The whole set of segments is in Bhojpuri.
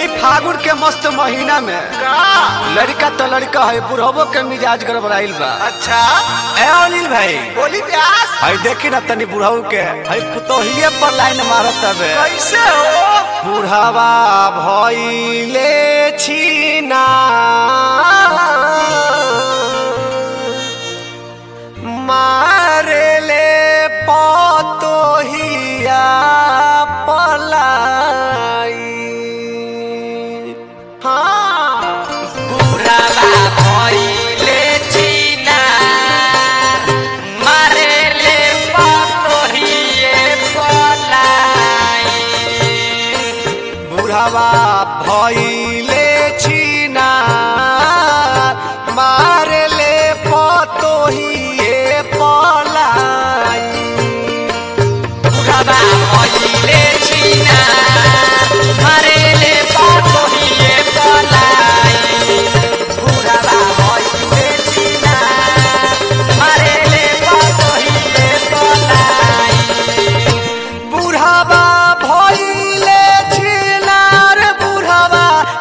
फागुन के मस्त महीना में लड़का तो लड़का है बुढ़बो के मिजाज गड़बड़ाइल बा अच्छा ए अनिल भाई बोली प्यास हई देखी ना तनी बुढ़ऊ के हई पुतोहिए पर लाइन मारत हवे कैसे हो बुढ़ावा भइले छिना मारेले पतोहिया पलाई हाँ बुढ़ावा भइले छिना मारेले पतोहिए पलाई बुढ़ावा भइले छिना मारेले पतोहिए पलाई बुढ़ावा भइले छिना मारेले पतोहिए पलाई बुढ़ावा भइले छिना मारेले पतोहिए पलाई बुढ़ावा भइले छिनार बुढ़ावा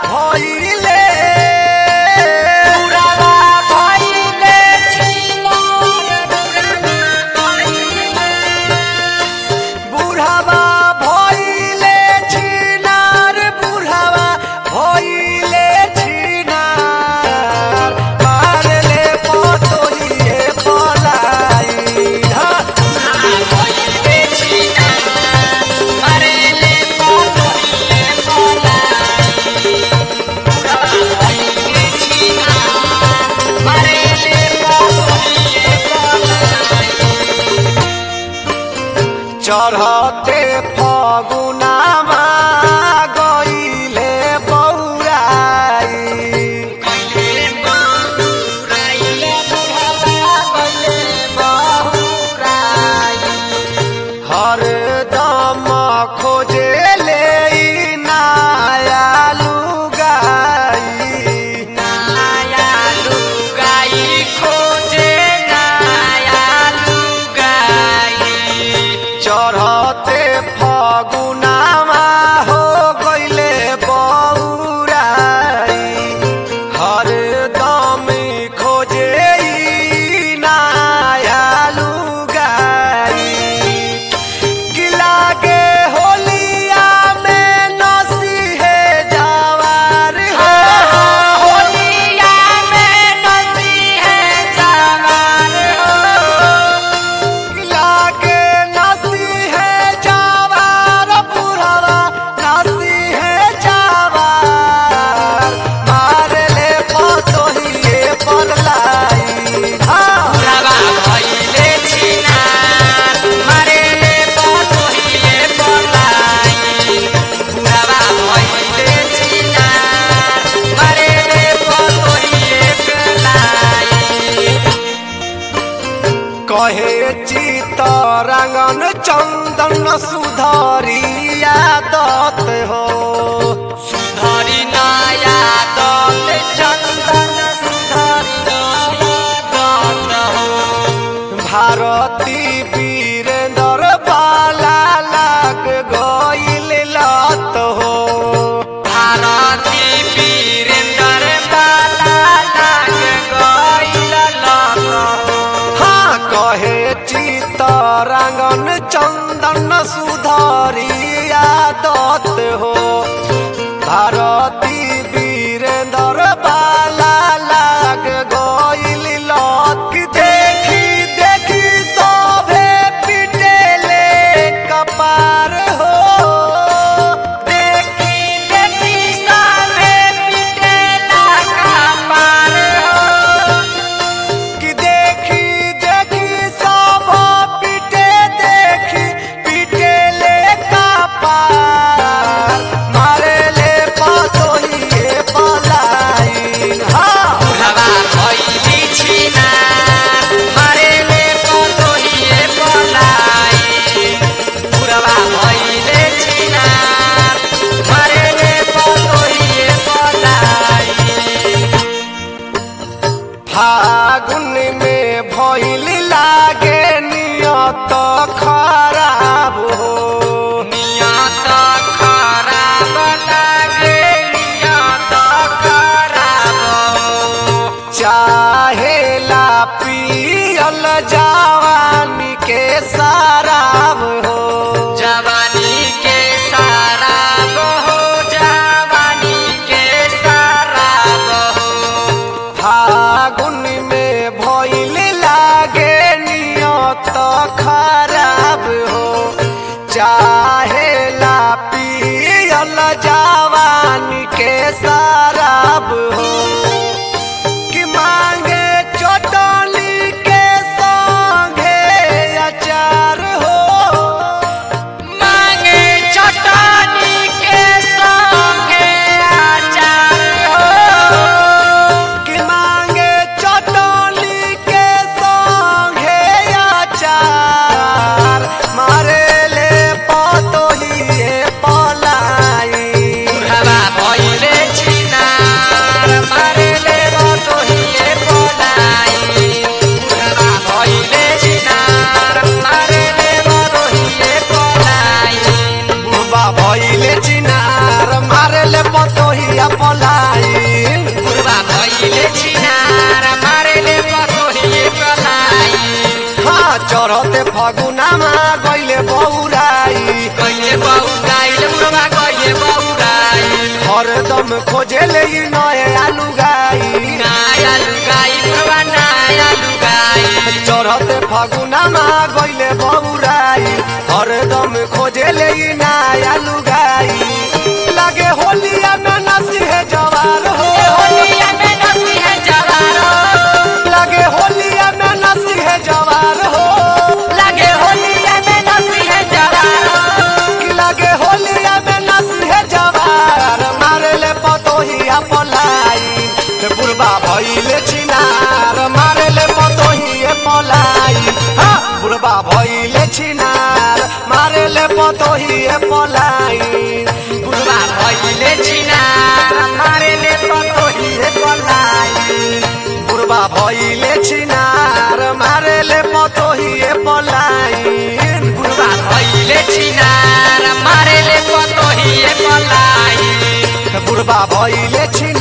पतोहिया पलाइन बुढ़वा भइले छिनार मारेले पतोहिए पलाई हाँ चढ़ते फगुनामा गइले बौराई कहिले बहुराइल बुढ़वा कहिले बहुराइल हरदम खोजेले ई नए आलू गाई नया लुगाई बुढ़वा नया लुगाई चढ़ते फगुनामा गइले बौराई हरदम खोजेले ई नया लुगाई लागे होलिया में नसी है जवार हो होलिया में नसी है जवारो लागे होलिया में नसी है जवार हो लगे होलिया में नसी है जवारो कि लागे होलिया में नसी है जवार मारेले पतोहिया पलाई बुढ़बा भइले छिनार मारेले पतोहिए पलाई हाँ बुढ़बा भइले छिनार मारेले पतोहिए पलाई बुढ़वा भइले छिनार मारेले पतोहिए पलाई बुढ़बा भइले छिनार मारेले पतोहिए पलाई बुढ़वा भइले छिनार मारेले पतोहिए पलाई बुढ़बा भइले छिनार